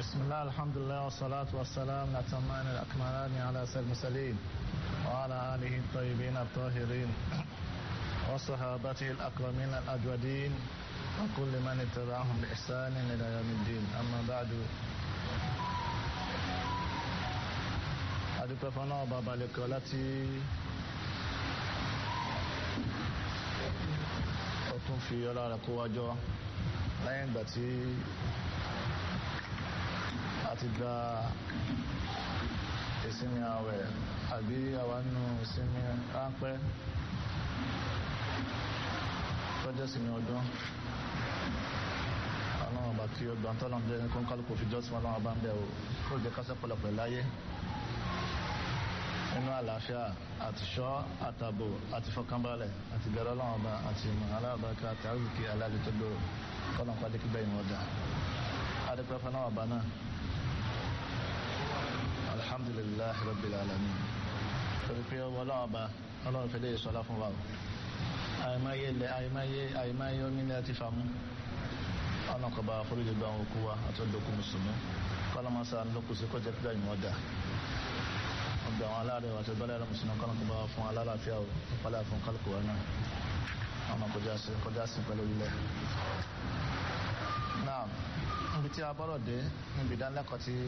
بسم الله الحمد لله والصلاة والسلام الأتمان الأكملان على سيد المرسلين وعلى آله الطيبين الطاهرين وصحابته الأكرمين الأجودين وكل من اتبعهم بإحسان إلى يوم الدين أما بعد adúpẹ́ fún náà bàbá lẹ́kọ̀ọ́ láti ó tún fi ọlá rẹ̀ kó wájọ́ lẹ́yìn ìgbà tí a ti gba ìsinmi àwẹ̀ àbí àwánú ìsinmi ráńpẹ́ tọ́jọ́ ìsinmi ọdún ọlọ́run ọba kí ó gbọ́n tọ́lọ́run jẹ́ ní kọ́ńkálùkù fi jọ́sìn ọlọ́run ọba ń bẹ̀ ó kó jẹ́ kásẹ̀ pọ̀lọpọ̀ láyé nínú àlàáfíà àti ṣọ́ àtàbò àti fọkànbalẹ̀ àti bẹ̀rẹ̀ ọlọ́run ọba àti ìmọ̀ aláàbáká àti àrùkì aláàlẹ́ tó gbòòrò kọ́nà pàdé kí bẹ́ẹ̀ ìwọ̀n dà adẹ́pẹ́ fún ọba náà alhamdulillahi rabbil alamin torí pé ọlọ́run ọba ọlọ́run fẹ́lẹ́ ìṣọ́lá fún wa àìmáyé ilẹ̀ àìmáyé àìmáyé onílẹ̀ àti fàmú ọ̀nà kọba àforíjì gba àwọn òkú wa àti ọdọkùn mùsùlùmí kọ́lọ́mọ́sá lókùsí kọjá pípẹ́ ìwọ̀n dà ọgbà àwọn aláàrẹ àti ọgbà aláàrẹ mùsùlùmí kọ́nà kọba fún alálàáfíà ìpalẹ̀ fún kálukú wa náà ọmọ kọjá sí pẹ̀lú ilẹ̀ náà níbi tí a bọ́rọ̀ dé níbi ìdánilẹ́kọ̀ọ́ tí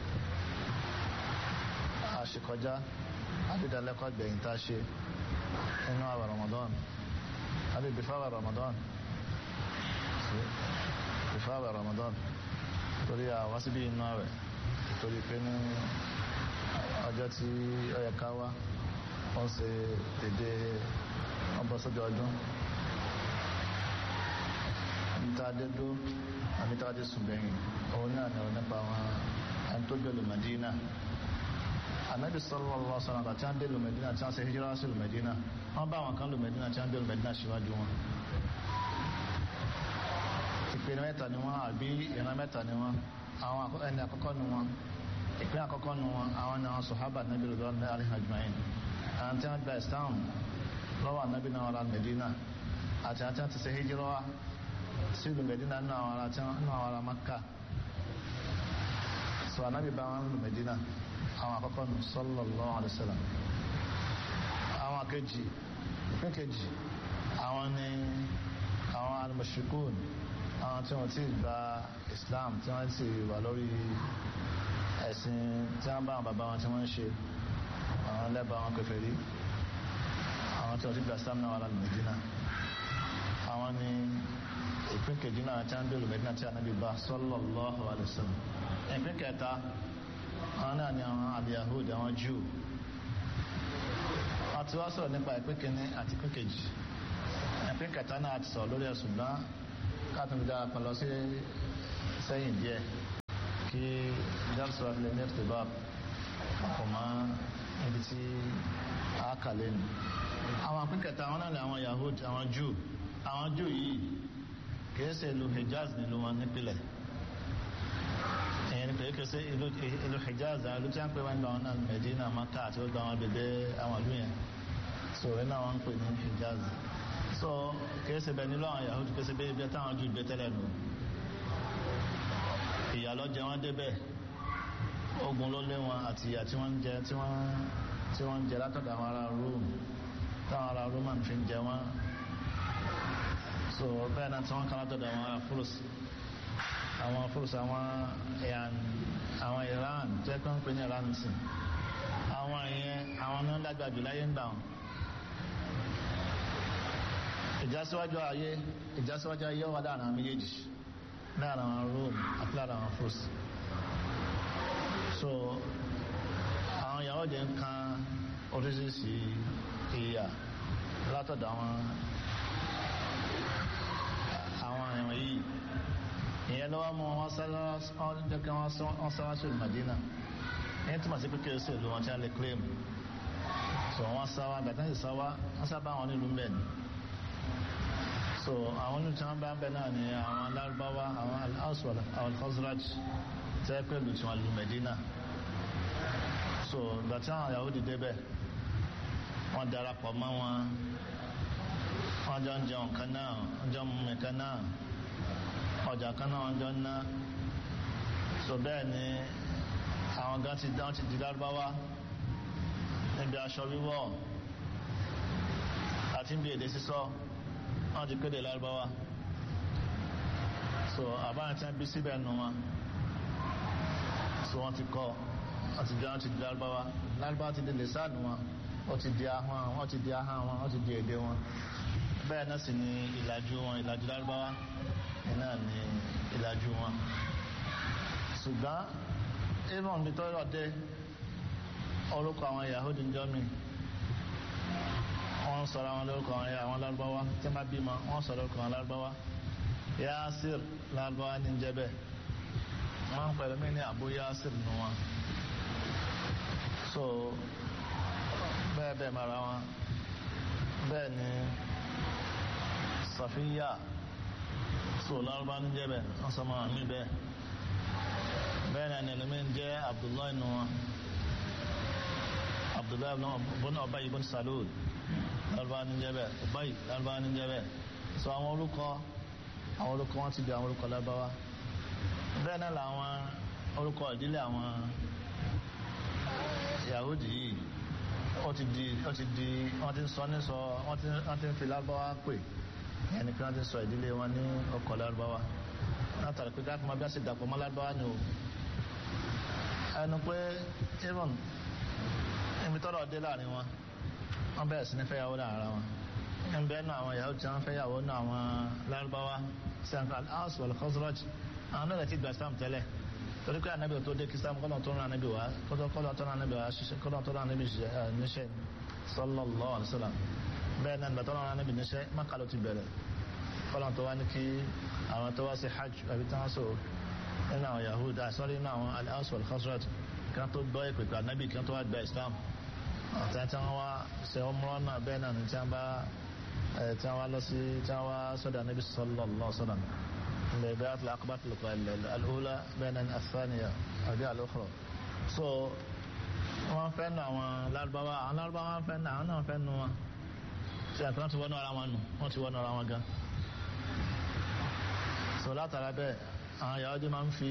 a ṣe kọjá àbí ìdánilẹ́kọ̀ọ́ gbẹ̀yìn tá a ṣe nínú àwẹ̀ Ramadan àbí bífáwẹ̀ Ramadan bífáwẹ̀ Ramadan torí àwọn síbí inú àwẹ̀ torí pé ní ọjọ́ tí ó yẹ ká wá wọ́n ṣe dédé ọbọ̀ sọ́jọ́ ọdún níta dédó àbíta dé sùgbẹ̀yìn òun náà ni nípa àwọn ẹni tó gbé lùmẹ̀dínà anabi sallallahu alaihi wasallam àti àwọn dé lùmẹ̀dínà tí wọ́n ṣe hijira sí lùmẹ̀dínà wọ́n bá àwọn kan lùmẹ̀dínà tí wọ́n dé lùmẹ̀dínà síwájú wọn ìpinnu mẹ́ta ni wọ́n àbí ìran mẹ́ta ni wọ́n àwọn ẹni àkọ́kọ́ ni wọ́n ìpín àkọ́kọ́ nu wọn àwọn ni àwọn sọ̀hábà nàbí rẹ̀ ní alihajmain àwọn tí wọ́n gba islam lọ́wọ́ nàbí náà wọ́n medina àti àwọn tí wọ́n ti ṣe hijira sí ìlú medina nínú àwọn ará tí wọ́n àwọn ará makka sọ ànábì bá wọn lù medina àwọn àkọ́kọ́ nu sallallahu alaihi wasallam àwọn kejì ìpín kejì àwọn ni àwọn al-mushrikun àwọn tí wọ́n ti gba islam tí wọ́n ti wà lórí ẹ̀sìn tí wọ́n bá àwọn bàbá wọn tí wọ́n ń ṣe àwọn lẹ́bà wọn kèfèrí àwọn tí wọ́n ti gba islam náà wà lálẹ́ Medina àwọn ni ìpín kejì náà tí wọ́n dé olù Medina tí Ànábì bá sallallahu alaihi wasallam ìpín kẹta àwọn náà ni àwọn al-Yahudi àwọn Jew wọ́n ti wá sọ̀rọ̀ nípa ìpín kìíní àti ìpín kejì ìpín kẹta náà ti sọ̀rọ̀ lórí ẹ̀sùn gbọ́n káàtùn dára kan lọ sí sẹ́yìn díẹ̀ kí dárúsọ ilẹ̀ ní ẹ̀tẹ̀bá ọkọ̀ mọ́ ibi tí a kà lẹ́nu àwọn àpínkẹta àwọn náà ni àwọn Yahudi àwọn Jew àwọn Jew yìí kìí ṣe ìlú Hijaz nílùú wọn nípìnlẹ̀ èyàn ni pé kìí ṣe ìlú Hijaz àwọn ìlú tí wọ́n pè wọ́n gbà wọn náà Medina Maka àti ó gba wọn bèbè àwọn ìlú yẹn so iná wọn ń pè ní Hijaz so kìí ṣe bẹ́ẹ̀ nílò àwọn Yahudi kìí ṣe bẹ́ẹ̀ ibi táwọn Jew gbé tẹ́lẹ̀ nù ìyà ló jẹ wọ́n débẹ̀ ogun ló lé wọn àti ìyà tí wọ́n jẹ tí wọ́n tí wọ́n jẹ látọ̀dọ̀ àwọn ará Rome táwọn ará Roman fi ń jẹ wọ́n so bẹ́ẹ̀ náà tí wọ́n kàn látọ̀dọ̀ àwọn ará Furs àwọn Furs àwọn iran àwọn Iran tó yẹ kí wọ́n pè ní Iran sí àwọn ìyẹn àwọn náà lágbàjù láyé ń gbà wọn ìjásíwájú ayé ìjásíwájú ayé wà láàrin àwọn méjèèjì lára àwọn rome àti lára àwọn furs so àwọn ìyàwó jẹ́ ń kan oríṣiríṣi ìyà látọ̀dọ̀ àwọn àwọn ẹ̀wọ̀n yìí ìyẹn lọ́wọ́ mú wọn jẹ́ kí wọ́n sáwá sí Madina ní túnmọ̀ sí pípẹ́ sí ìlú wọn tí wọ́n lè claim so wọ́n sáwá gbàtà sí sáwá wọ́n sábà wọn nílùú mẹ́rin so àwọn olùtí wọn bá ń bẹ náà ni àwọn alárúbáwá àwọn al-Aswad àwọn al-Khazraj tẹ́ pẹ̀lú tí wọ́n lu Medina so ìgbà tí àwọn Yahudi débẹ̀ wọ́n darapọ̀ mọ́ wọn wọ́n jọ ń jẹun kan náà wọ́n jọ ń mú mi kan náà ọjà kan náà wọ́n jọ ń ná so bẹ́ẹ̀ ni àwọn gan ti dán ti di lárúbáwá níbi aṣọ wíwọ̀ àti níbi èdè sísọ wọ́n ti kéde lárúbáwá so àbáyé tí wọ́n bí síbẹ̀ nù wọn so wọ́n ti kọ́ wọ́n ti dán ti di lárúbáwá lárúbáwá ti di lẹ́sàánù wọn wọ́n ti di ahọ́n wọ́n ti di ahọ́n wọn wọ́n ti di èdè wọn bẹ́ẹ̀ náà sì ni ìlàjú wọn ìlàjú lárúbáwá náà ni ìlàjú wọn ṣùgbọ́n even bí tọ́lọ̀ dé orúkọ àwọn Yahudi ń jọ mi wọ́n sọ̀rọ̀ àwọn lórúkọ àwọn àwọn lárúbáwá tí wọ́n bímọ wọ́n sọ̀rọ̀ orúkọ àwọn lárúbáwá Yasir lárúbáwá ní jẹ́ bẹ́ẹ̀ wọ́n pẹ̀lú mí ní Abu Yasir nù wọn so bẹ́ẹ̀ bẹ́ẹ̀ mara wọn bẹ́ẹ̀ ni Safiya so lárúbáwá ní jẹ́ bẹ́ẹ̀ wọ́n sọ mọ́ àmì bẹ́ẹ̀ bẹ́ẹ̀ náà ni ẹlẹ́mí jẹ́ Abdullahi nù wọn Abdullahi bọ́nà Ọba ibn Salul lárúbáwá ní jẹ́ bẹ́ẹ̀ Ubay lárúbáwá ní jẹ́ bẹ́ẹ̀ so àwọn orúkọ àwọn orúkọ wọn ti di àwọn orúkọ lárúbáwá bẹ́ẹ̀ náà làwọn orúkọ ìdílé àwọn Yahudi yìí ó ti di ó ti di wọ́n ti ń sọ ní sọ wọ́n ti wọ́n ti ń fi lárúbáwá pè ẹni pé wọ́n ti ń sọ ìdílé wọn ní ọkọ̀ lárúbáwá látàrí pé káàkiri máa bí wọ́n ṣe dàpọ̀ mọ́ lárúbáwá ni o ẹnu pé even ibi tọ́rọ̀ dé láàrin wọn wọ́n bẹ̀rẹ̀ sí ní fẹ́yàwó láàrin wọn ń bẹ́ẹ̀ nù àwọn Yahudi tí wọ́n fẹ́yàwó nù àwọn lárúbáwá sẹ́ńkà al-Aws wal-Khazraj àwọn náà ti gba Islam tẹ́lẹ̀ torí pé anabi tó dé kí Islam kọ́nà tó rán anabi wá kọ́nà tó rán anabi wá ṣiṣẹ́ kọ́nà tó rán anabi níṣẹ́ sallallahu alaihi wasallam bẹ́ẹ̀ náà gbàtọ́ rán anabi níṣẹ́ Mákà ló ti bẹ̀rẹ̀ kọ́nà tó wá ní kí àwọn tó wá sí hajj àbí tí wọ́n sọ nínú àwọn Yahudi àsọ́rí nínú àwọn al-Aws wal-Khazraj kí wọ́n tó gbọ́ ìpèpè anabi kí wọ́n tó wá gba Islam àti tí wọ́n wá ṣe ọmọ náà bẹ́ẹ̀ náà ní tí wọ́n bá tí wọ́n wá lọ sí tí wọ́n wá sọ́dọ̀ anabi sallallahu alaihi wasallam البيعة العقبات الأولى بين الثانية البيعة الأخرى so wọ́n fẹ́ nu àwọn lárúbáwá àwọn lárúbáwá wọ́n fẹ́ nu àwọn náà fẹ́ nu wọn ṣe àti wọ́n ti wọ́n nu ara wọn nù wọ́n ti wọ́n nu ara wọn gan so látara bẹ́ẹ̀ àwọn Yahudi máa ń fi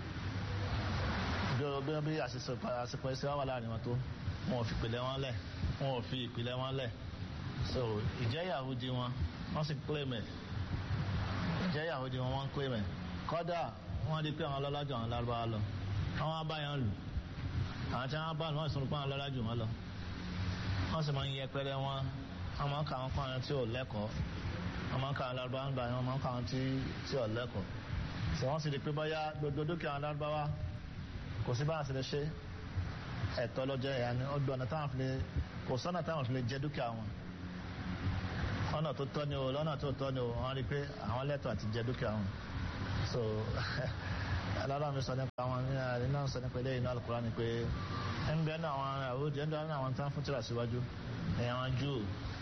bí bí àsìkò ẹsẹ̀ wà láàrin wọn tó wọn ò fi ìpìlẹ̀ wọn lẹ̀ wọn ò fi ìpìlẹ̀ wọn lẹ̀ so ìjẹ́ Yahudi wọn wọ́n sì claim ẹ̀ jẹ́ Yahudi wọn wọ́n ń pè mẹ́ kọ́dà wọ́n di pé àwọn ọlọ́lájú àwọn lárúbáwá lọ àwọn abáyàn lù àwọn tí wọ́n bá lù wọ́n sọ pé àwọn ọlọ́lájú wọn lọ wọ́n sì máa ń yẹpẹrẹ wọn wọ́n máa ń kà wọ́n kọ́ àwọn tí ò lẹ́kọ̀ọ́ wọ́n máa ń kà àwọn lárúbáwá nígbà wọ́n máa ń kà àwọn tí ò lẹ́kọ̀ọ́ sọ wọ́n sì di pé bóyá gbogbo dúkìá àwọn lárúbáwá kò sí báwọn sì lè ṣe ẹ̀tọ́ lọ́jọ́ ẹ̀yà ni ó gbọ́n táwọn fi lè kò sọ́nà táwọn fi lè jẹ dúkìá wọn ọ̀nà tó tọ́ ni o lọ́nà tó tọ́ ni o wọ́n rí pé àwọn lẹ́tọ̀ àti jẹ dúkìá wọn so alára mi sọ nípa àwọn ní náà sọ nípa eléyìí náà Al-Qur'an ni pé ń bẹ ní àwọn àwòdì ń bẹ ní àwọn tán fún tíra síwájú ní àwọn Júù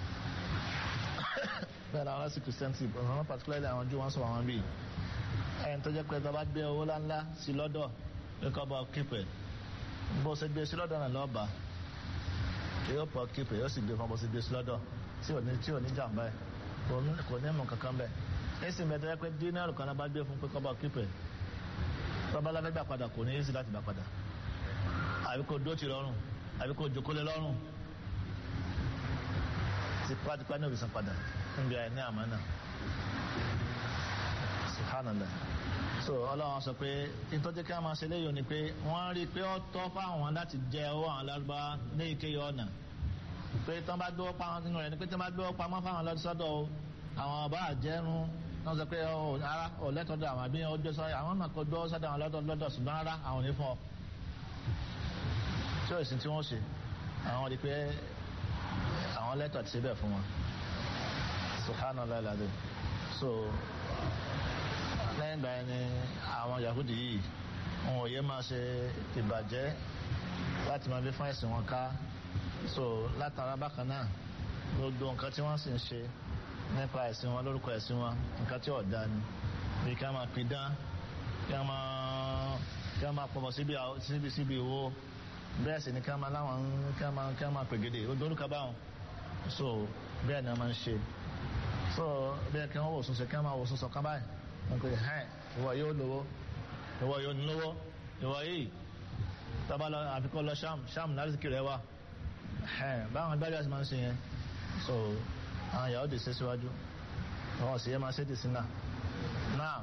bẹ́ẹ̀ làwọn sí Christianity àwọn particularly àwọn Júù wọ́n sọ àwọn bíi ẹni tó jẹ́ pé tó bá gbé owó ńláńlá sí lọ́dọ̀ pé kọ́ bọ́ kípẹ̀ bó ṣe gbé sí lọ́dọ̀ náà lọ́ọ̀bà yóò pọ̀ kípẹ̀ yóò sì gbé fún bó ṣe gbé sí lọ́dọ̀ tí ò ní tí ò ní jàmbá ẹ kò ní mọ kankan bẹ ẹsìn bẹ tẹ́lẹ̀ pé dínárù kan bá gbé fún pé kọ́ba kípẹ̀ tọ́ba lábẹ́ gbà padà kò ní yéésì láti gbà padà àbí kò dóòtì lọ́rùn àbí kò jókòó lé lọ́rùn tipátipá ní òbísàn padà níbi àìní àmánà subhanallah so ọlọ́run sọ pé ìtọ́jú kí wọ́n máa ṣe léyìn ni pé wọ́n rí i pé ó tọ́ fáwọn láti jẹ owó àwọn lárúbá ní ìkéyìí ọ̀nà pé tán bá gbé pamọ́ nínú rẹ̀ ni pé tán bá gbé pamọ́ fáwọn lọ́sọ́dọ̀ àwọn ọba àjẹrun wọ́n sọ pé ara ò lẹ́tọ̀ọ́dọ̀ àwọn àbí ọjọ́ sọ àwọn náà kò gbọ́ sọ́dọ̀ àwọn lọ́dọ̀ lọ́dọ̀ ṣùgbọ́n ara àwọn ò ní fún ọ. tí òsì tí wọ́n ṣe àwọn rí pé àwọn lẹ́tọ̀ ti ṣe bẹ́ẹ̀ fún wọn. subhanallah alladhi so lẹ́yìn ìgbà yẹn ni àwọn Yahudi yìí wọn ò yẹ máa ṣe ìbàjẹ́ láti máa fi fún ẹ̀sìn wọn ká so látara bákan náà gbogbo nǹkan tí wọ́n sì ń ṣe nípa ẹ̀sìn wọn lórúkọ ẹ̀sìn wọn nǹkan tí ọ̀dà ni bí ká máa pidán ká máa ká máa pọ̀pọ̀ síbi síbi síbi ìwo bẹ́ẹ̀ sì ni ká máa láwọn ká máa ká máa pègede gbogbo orúkọ báwọn so bẹ́ẹ̀ ni wọ́n máa ń ṣe so bẹ́ẹ̀ kí wọ́n wò sùn ṣe ká máa wò sùn sọ̀kan báyìí wọ́n pe hẹ́n ìwọ yóò lówó ìwọ yóò ní lówó ìwọ yìí tọ́ba lọ àfikọ́ lọ sham sham lásìkò rẹ wá báwọn gbájú àti máa ń ṣe yẹn so àwọn ìyàwó dì sí síwájú wọn sì yẹ máa ṣe dì sí náà náà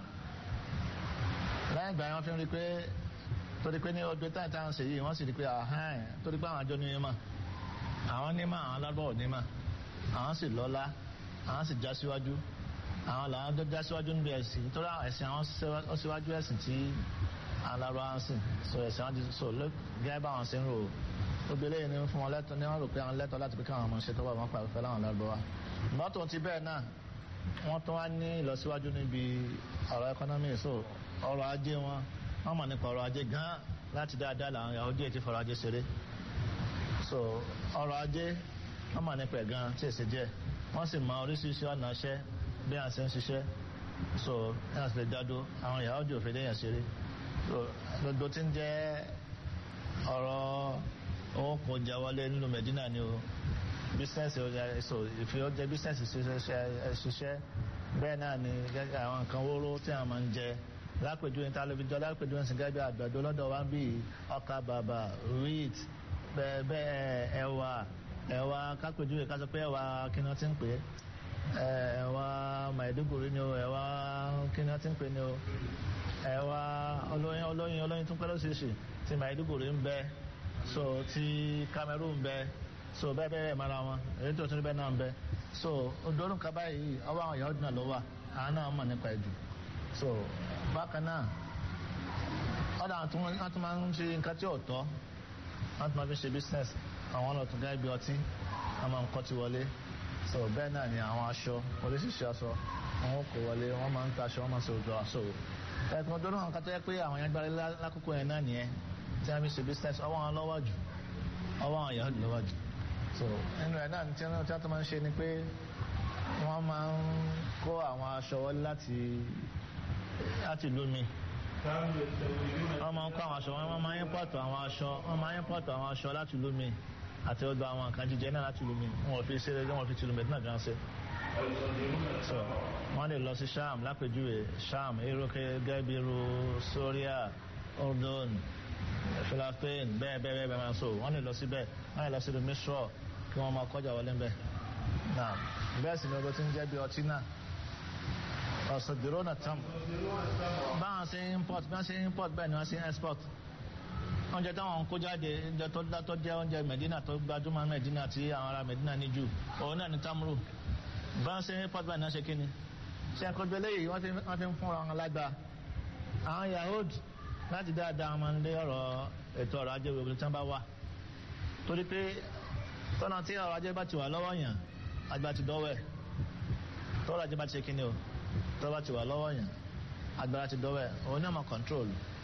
lẹ́yìn ìgbà yẹn wọ́n fi ń rí pé torí pé ní ọdún táyà táwọn ṣe yìí wọ́n sì rí pé àhán torí pé àwọn àjọ ní yẹn mà àwọn ní mà àwọn alábọ̀ ní mà àwọn sì lọ́lá àwọn sì já síwájú àwọn làwọn tó já síwájú níbi ẹ̀sìn nítorí ẹ̀sìn àwọn síwájú ẹ̀sìn tí alárò àwọn sìn so ẹ̀sìn àwọn ti so gẹ́gẹ́ bá àwọn ṣe ń rò gbogbo eléyìí ni fún wọn lẹ́tọ̀ ní wọ́n rò pé àwọn lẹ́tọ̀ láti pé káwọn ọmọ ṣe tọ́wọ́ wọn pàrọ̀ fẹ́ láwọn lárúbáwá mọ́tò ti bẹ́ẹ̀ náà wọ́n tún wá ní ìlọsíwájú níbi ọ̀rọ̀ ẹkọ́nọ́mì so ọrọ̀ ajé wọn wọ́n mọ̀ nípa ọrọ̀ ajé gan láti dáadáa làwọn Yahudi ti fọrọ̀ ajé ṣeré so ọrọ̀ ajé wọ́n mọ̀ nípa ẹ̀ gan tí èsì díẹ̀ wọ́n sì mọ oríṣiríṣi ọ̀nà iṣẹ́ bí a ṣe ń ṣiṣẹ́ so ẹ̀ ṣe lè dádó àwọn Yahudi ò fi léyìn ṣeré so gbogbo tí ń jẹ́ ọ̀rọ̀ owó kò jà wọlé nínú Medina ni o bísínẹ́sì so ìfi ọjọ́ bísínẹ́sì ṣiṣẹ́ bẹ́ẹ̀ náà ni àwọn nǹkan wóró tí a máa ń jẹ lápèjúwe ní tálẹ́fíjọ́ lápèjúwe sí gẹ́gẹ́ bí àgbàdo lọ́dọ̀ wa bí ọkà bàbà wheat bẹ́ẹ̀ ẹ̀wà ẹ̀wà kápèjúwe ká sọ pé ẹ̀wà kí ni wọ́n ti ń pè é ẹ̀wà Maiduguri ni o ẹ̀wà kí ni wọ́n ti ń pè ní o ẹ̀wà olóyin olóyin olóyin tún pẹ́lú ṣíṣì ti Maiduguri ń bẹ so ti Cameroon ń bẹ so bẹ́ẹ̀ bẹ́ẹ̀ mara wọn èyí tó tún bẹ́ẹ̀ náà ń bẹ so odorun kaba yìí ọwọ́ àwọn Yahudi náà ló wà àwọn náà mọ̀ nípa ẹ̀jù so bákan náà ọ̀dà wọn tún máa ń ṣe nǹkan tí ò tọ́ wọn tún máa fi ṣe business àwọn ọ̀nà tó gẹ́gẹ́ bí ọtí wọn máa ń kọ́ ti wọlé so bẹ́ẹ̀ náà ni àwọn aṣọ oríṣiríṣi aṣọ wọn kò wọlé wọn máa ń ta aṣọ wọn máa ń ṣe òjò aṣọ ẹ̀kún ọdún náà kátó yẹ pé àwọn yẹn gbára lákòókò yẹn náà nìyẹn tí wọn fi ṣe business ọwọ́ wọn lọ́wọ́ jù ọwọ́ àwọn Yahudi lọ́wọ́ jù so nínú ẹ̀ náà tí wọ́n tó máa ń ṣe ni pé wọ́n máa ń kó àwọn aṣọ wọlé láti láti ìlú mi wọ́n máa ń kó àwọn aṣọ wọ́n máa ń pọ̀tù àwọn aṣọ wọ́n máa ń pọ̀tù àwọn aṣọ láti ìlú mi àti ọdọ àwọn nǹkan jíjẹ náà láti ìlú mi wọ́n fi ṣe wọ́n fi tìlú mẹ́tínà gan ṣe. so wọ́n lè lọ sí sham lápèjúwe sham irú gẹ́gẹ́ bí irú Syria Ordon Philippines bẹ́ẹ̀ bẹ́ẹ̀ bẹ́ẹ̀ bẹ́ẹ̀ máa so wọ́n lè lọ síbẹ̀ wọ́n lè lọ sí ìlú Misra kí wọ́n máa kọjá wọlé bẹ́ẹ̀ náà bẹ́ẹ̀ sì ni ọdọ tí ń jẹ́ bí ọtí náà ọ̀sọ̀dúró tam báwọn ṣe import báwọn ṣe import bẹ́ẹ̀ ni wọ́n ṣe export oúnjẹ táwọn ń kó jáde oúnjẹ tó dátọ́ jẹ́ oúnjẹ Medina tó gbajúmọ̀ Medina tí àwọn ará Medina ní jù òun náà ní tamuru báwọn ṣe import bẹ́ẹ̀ ni wọ́n ṣe kíni ṣe àkójọ eléyìí wọ́n fi ń fúnra wọn lágbá àwọn Yahudi láti dáadáa wọn lé ọ̀rọ̀ ètò ọrọ̀ ajé gbogbo tí wọ́n bá wà torí pé tọ́nà tí ọrọ̀ ajé bá ti wà lọ́wọ́ yàn àgbà ti dọ́wọ́ ẹ̀ tọ́rọ̀ ajé bá ti ṣe kíni o tó bá ti wà lọ́wọ́ yẹn agbára ti dọ́wọ́ ẹ̀ òun ní ọmọ kọ́ńtrol